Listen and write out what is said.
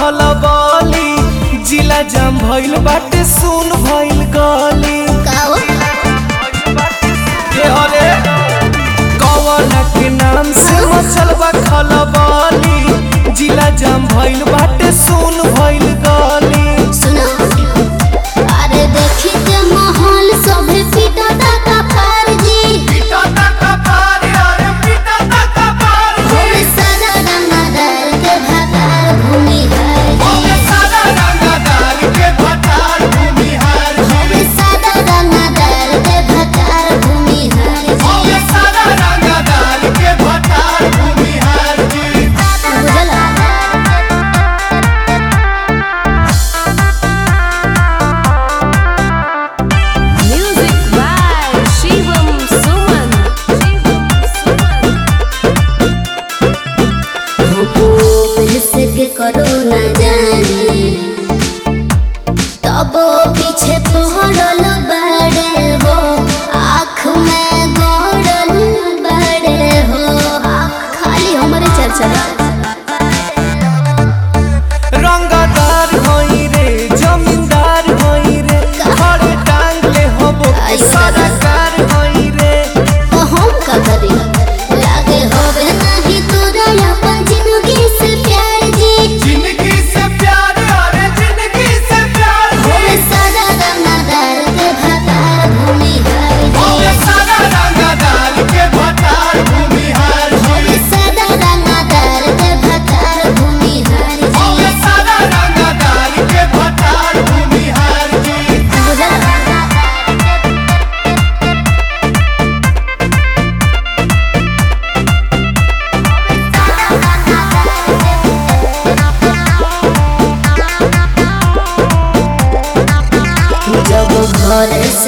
खलबली जिला जाम भइल बाटे सुन भइल गली काओ के हले कवन के नाम से मचल बा खलबली जिला जाम भइल बाटे सुन भइल गली सुनो अरे देखी के माहौल सभे पीटा का पार जी भूमि सादा रंगदार के भातार भूमि है जी भूमि सादा रंगदार के भातार भूमि है जी बुझला Music by Shivam Suman. के करो न जाने तब पीछे पहरल बड़े हो आँख में गड़ल बड़े हो खाली हमारे चर्चा रंगदार होई रे जमींदार होई रे खड़े टांग ले होबो सरकार होई रे तो हम का करी लागे होवे नहीं तोरा अपन जिंदगी से प्यार जी जिंदगी से प्यार अरे जिंदगी से प्यार भूमि सादा रंगदार के भातार भूमि है जी सारा रंगदार के भटार भूमिहार भूमि सादा रंगदार के भातार भूमि है जी सारा रंगदार के भटार भूमिहार जी बुझला जब घर से